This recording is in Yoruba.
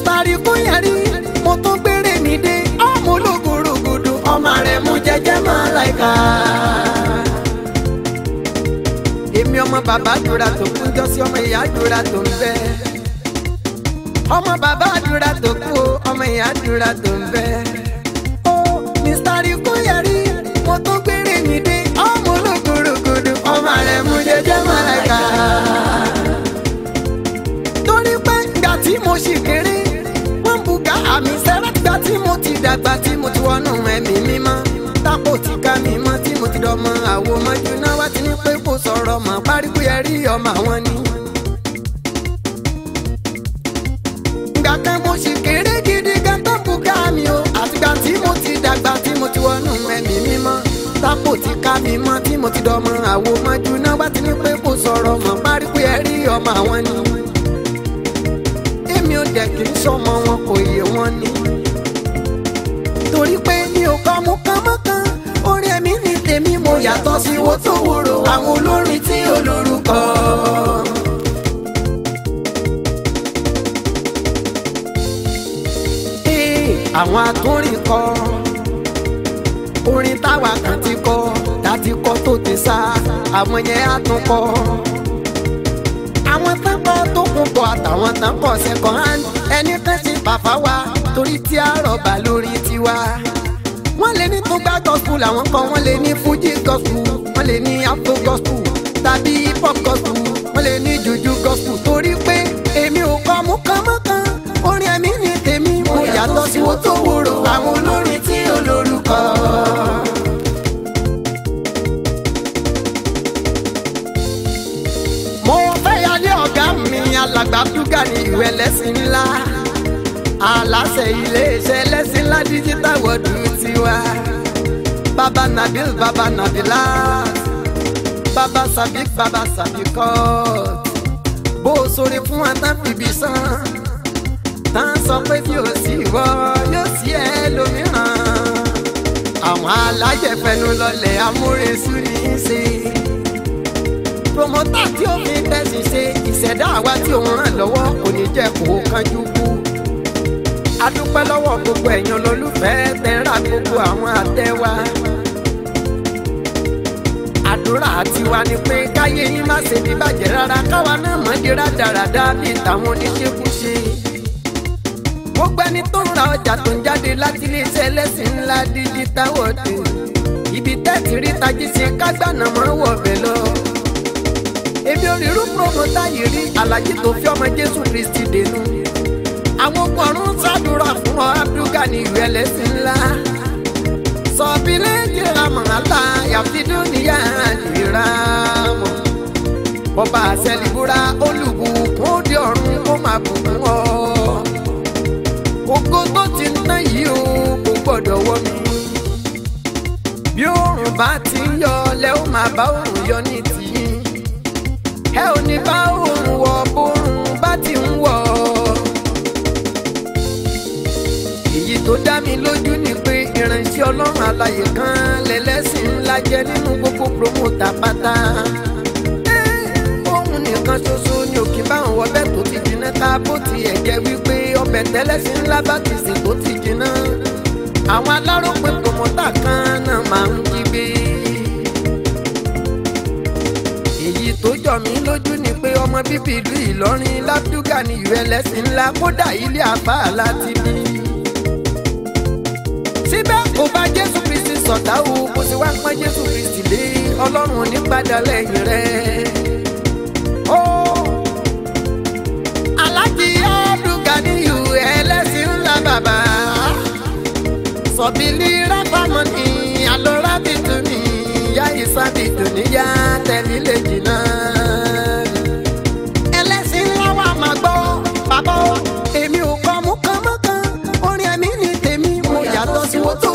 mr rikuyari mo tún gbére nídé ọmọ ológorogodo ọmọ rẹ mú jẹjẹ máa láìka. èmi ọmọ bàbá àdúrà tó kú jọ sí ọmọ ìyá àdúrà tó ń bẹ. ọmọ bàbá àdúrà tó kú o, ọmọ ìyá àdúrà tó ń bẹ. ó mr rikuyari mo tún gbére nídé ọmọ ológorogodo ọmọ rẹ mú jẹjẹ máa láìka torí pé ìgbà tí mo ṣì kéré wọ́n buga àmì sẹ́rẹ́ ìgbà tí mo ti dàgbà tí mo ti wọnú ẹ̀mí mímọ́ tápò ti ká mi mọ́ tí mo ti dọmọ àwo mọ́jú náà wá ti ní pé kò sọ̀rọ̀ mọ́ pariwo yẹ rí ọmọ àwọn ni. ìgbà kan mo ṣì kéré gidi gan tó buga mi o àtìgbà tí mo ti dàgbà tí mo ti wọnú ẹ̀mí mímọ́ tápò ti ká mi mọ́ tí mo ti dọmọ àwo mọ́jú náà wá ti ní pé kò sọ̀rọ̀ mọ́ pariwo yẹ rí ọmọ àwọn ni èmi ò dẹ̀ kì í sọmọ wọn kò yé wọn ni. torí pé mi ò kọ́ mú kánmọ́kán orin ẹ̀mí ní tèmi mo yàtọ̀ sí wo tó wúro àwọn olórin tí olórúkọ. Ee, àwọn atúnrin kọ orin táwa kan ti kọ láti kọ tó ti sá àwọn yẹn á tún kọ àwọn tán kọ́ tó kún bọ̀ àtàwọn tán kọ́ second hand ẹni tán ṣe bàbá wa torí tí a rọ̀bà lórí tiwa. wọ́n lè ní tó gbá gospel àwọn kan wọ́n lè ní fuji gospel wọ́n lè ní afro gospel tàbí hip hop gospel wọ́n lè ní juju gospel torí pé èmi ò kọ́ mú kánmọ́kán orin ẹ̀mí ni tèmi mo yàtọ̀ sí wo tó wúro àwọn olórin tí olórúkọ. mo fẹ́ yálé ọ̀gá mi alàgbà dúgà ní ìwé lẹ́sìn ńlá aláṣẹ iléeṣẹ́ lẹ́sìn ńlá digital world tiwa baba nabil baba nabilat baba sabik baba sabikot bó o sọ̀rọ̀ fún wa tán fìbí sàn tán sọ pé bí o sì wọ yóò sí ẹ lómìíràn àwọn alájẹfẹnu lọlẹ amúresúrí ń ṣe promota tí ó fi tẹ̀sí ṣe ìṣẹ̀dá àwa tí òun ràn lọ́wọ́ kò ní jẹ́ kó kánjú kú. a dúpẹ́ lọ́wọ́ gbogbo ẹ̀yàn lólùfẹ́ tẹ́ra gbogbo àwọn àtẹ́wá. àdúrà tiwa ni pé káyé yín má ṣe ní bàjẹ́ rárá káwa náà mọ̀ di rádaràda bíi tàwọn oníṣekúṣe. gbogbo ẹni tó ń ra ọjà tó ń jáde láti iléeṣẹ́ ẹlẹ́sìn ńlá digital world ibi tẹ́ẹ̀tì rí tají ṣe kágbàna mọ́ wọ̀ bẹ́ẹ̀ lọ èmi ò rí irú promota yìí rí alájí tó fi ọmọ jésù kristi dènù àwọn ọkùnrin ṣàdúrà fún ọ abdulga ní ìwé ẹlẹ́sìn ńlá sọ̀bílẹ̀ jìrà mọ̀nàlá yàfidún níyà jìrà mọ̀ bọ́ba àṣẹlíbúra olùbùkún ó di ọ̀run kó máa bùkún ọ ògo tó ti ń ná yìí o kò gbọ́dọ̀ wọ mi bí oòrùn bá ti ń yọ lẹ́ ó máa bá oòrùn yọ ní tìyín ẹ ò ní bá òun wọ bórun bá ti ń wọ. èyí tó dá mi lójú ni pé ìránṣẹ́ ọlọ́run àlàyé kan lẹ́lẹ́sìn ńlá jẹ́ nínú gbogbo promota pátá. òun nìkan ṣoṣo ni òkè báwọn wọbẹ̀ tó ti jiná ká bó tiẹ̀ jẹ́ wípé ọbẹ̀ tẹ́lẹ̀sìn ńlá bá ti sè tó ti jiná. àwọn aláròpin promota kan náà máa ń jí gbé. èyí tó jọ mí lójú ni pé ọmọ bíbí ìlú ìlọrin lábdúgà ní ìwé ẹlẹ́sìn ńlá kódà ilé àbá láti bí. síbẹ̀ kò bá jésù kristi sọ̀tà o kò sì wá pọ́n jésù kristi lé ọlọ́run onípadà lẹ́yìn rẹ̀. ó alájí àbdúgà ní ìwé ẹlẹ́sìn ńlá bàbá sọ̀bìlì rábàmọ́ni alọ́rábìtúni ìyá ìsábì dùníyà tẹ̀lílẹ̀ jìnnà. ẹlẹ́sìn ńlá wa máa gbọ́ bàbá o èmi ò kọ́ mú kánmọ́kán orin ẹ̀mí ni tèmi mo yàtọ̀ sí wo tó